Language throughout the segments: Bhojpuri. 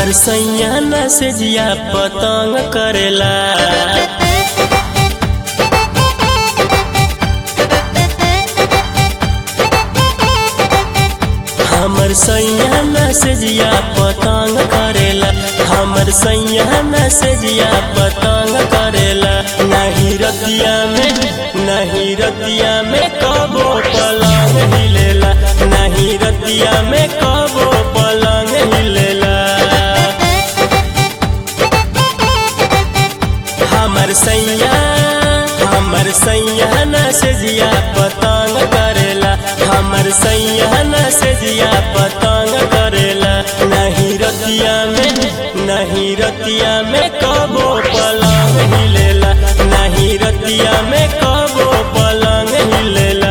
हमर सैया न से जिया पतंग करेला हमर सैया न से जिया पतंग करेला हमर सैया न से जिया पतंग करेला नहीं रतिया में नहीं रतिया में कबो पलंग हिलेला नहीं रतिया में कबो पलंग हिलेला हमर सैया हमर सैया न से जिया पतंग करेला हमर सैया न से जिया पतंग करेला नहीं रतिया में नहीं रतिया में कबो पलंग हिलेला नहीं रतिया में कबो पलंग हिलेला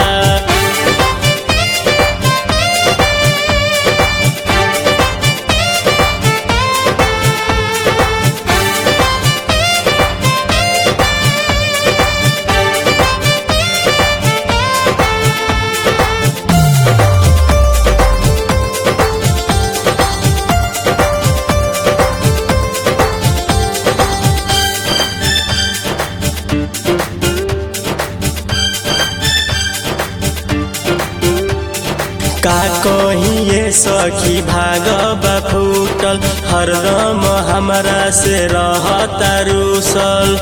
का कहिए सखी भाग फूटल हरदम हमरा से रहता रूसल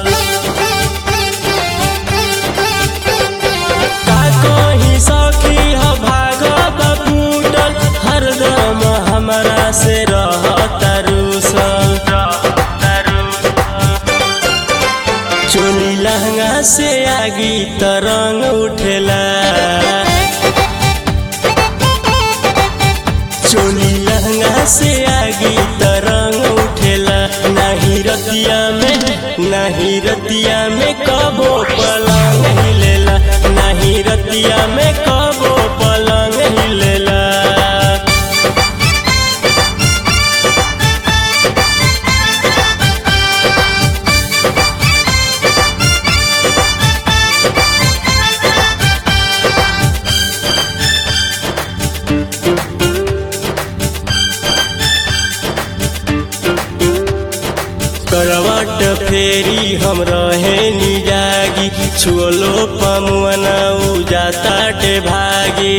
का कही सखी ह भाग फूटल हरदम हमरा से रहता रूसल चोली लहंगा से आगी तरंग उठेला चोली लहंगा से आगी तरंग उठेला नहीं रतिया में नहीं रतिया में कबो पलंग हिलेला नहीं रतिया में कबो पलंग हिलेला करवट फेरी हम रहे निजागी छुअलो पमुआना उ जाता टे भागी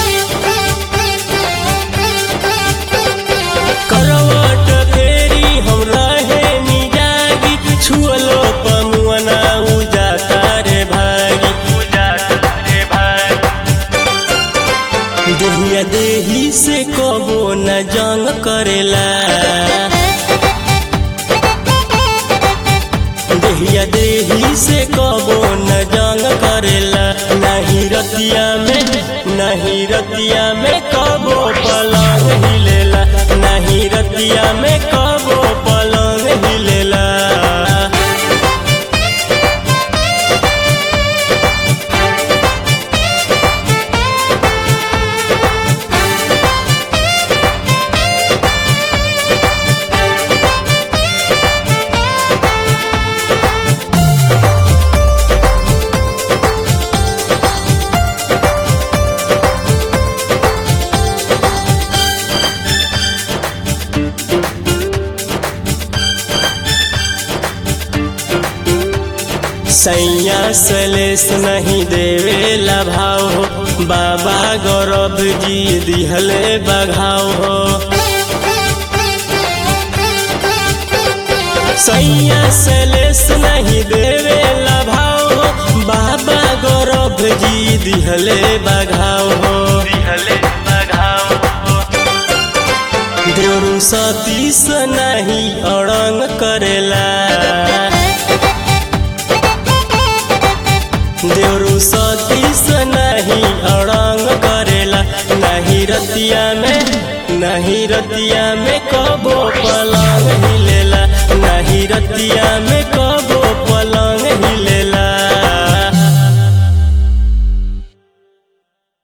करवट फेरी हम रहे निजागी छुअलो पमुआना उ जाता रे भागी उ जाता रे भागी देहिया देही से कबो न जंग करेला देहिया देही से कबो न जंग करेला नहीं रतिया में नहीं रतिया में कबो पलंग हिलेला नहीं रतिया में कबो पलंग हिलेला सैया सलेस नहीं देवेला भाव हो बाबा गौरव जी दिहले बघाव हो सैया सलेस नहीं देवेला भाव हो बाबा गौरव जी दिहले बघाव हो दिहले बघाव हो देवरू सतीस नहीं अड़ंग करेला देवरू सतीस नहीं अड़ंग करेला नहीं रतिया में नहीं रतिया में कबो पलंग हिलेला नहीं रतिया में कबो